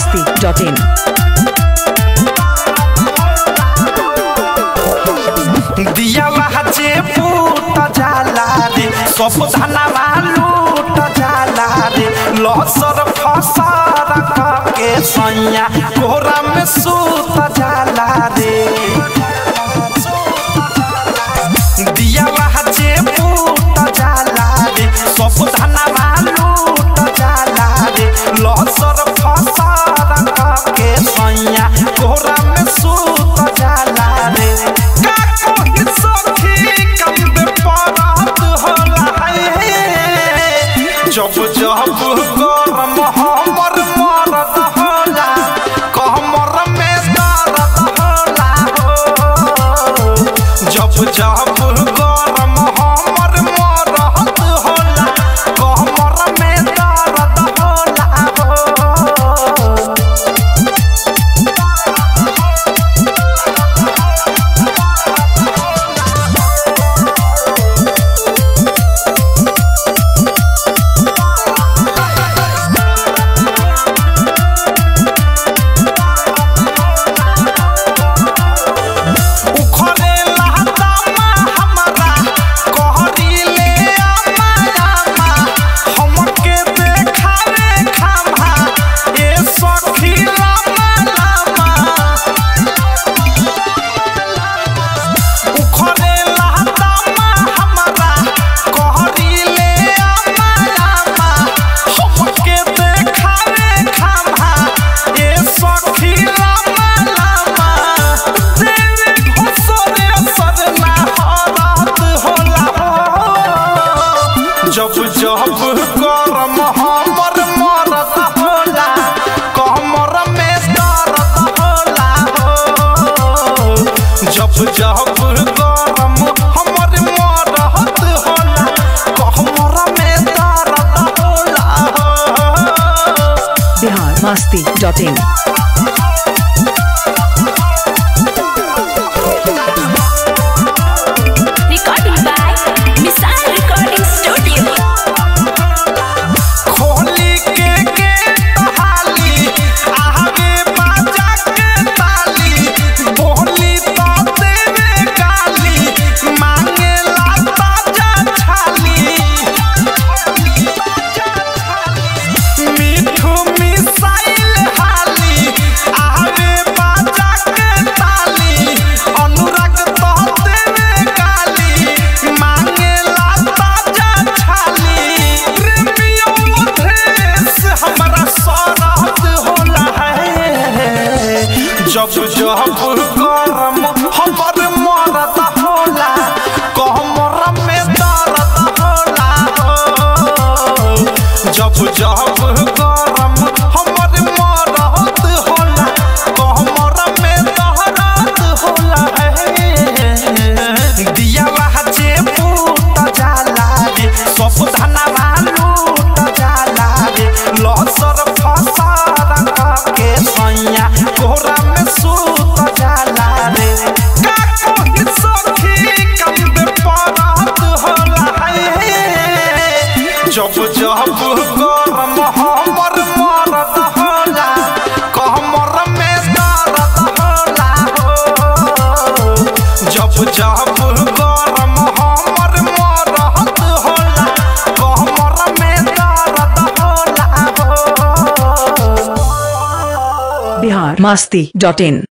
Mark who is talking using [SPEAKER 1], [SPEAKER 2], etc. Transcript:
[SPEAKER 1] masti.in.
[SPEAKER 2] दियावा जे फूट जाला रे सब धनवा लूट जाला रे लसर फसर के सैया कोरा में सूत जाला रे दियावा जे फूट जाला रे सब धनवा लूट जाला रे लसर फसर के सैया कोरा में सूत जाला रे का कोई सखी कंद परत होला है जब जब गरम हमर मरद होला कमर में दर्द होला हो जब जब गरम हमर मरद होला कमर में दर्द होला हो उखरे लहदामा हमरा कहरीले आमा आमा हमके देखावे खामा ए सखी लामा लामा उखरे लहदामा हमरा कहरीले आमा आमा हमके देखावे खामा ए सखी लामा लामा तेरे घुसरे असर ना हरात होला हो जब जब गरम हमर मरत होला कमर में दर्द होला हो जब जब गरम हमर मरत होला कमर में दर्द होला हो
[SPEAKER 1] Bihar masti.in.
[SPEAKER 3] Recording by Missile Recording Studio.
[SPEAKER 2] खोली के के हाली आगे बाजा के ताली बोली तो देवे गाली मांगे ला ताजा छाली मीठू मिसाइल हाली आगे बाजा के ताली अनुराग तो देवे गाली मांगे ला ताजा छाली प्रेमियों देश हमारा सरहद होला है जब जब गरम हमर मरद होला कमर में दर्द होला हो जब जब गरम हमर मरद होला कमर में दर्द होला है दियावा जे फूट जाला रे सब धनवा लूट जाला रे लसर फसर के सैया कोरा में सूत जाला रे का कोई सखी कंद परत होला है जब जब गरम हमर मरद होला कमर में दर्द होला हो जब जब गरम हमर मरद होला कमर में दर्द होला हो
[SPEAKER 1] Bihar masti.in.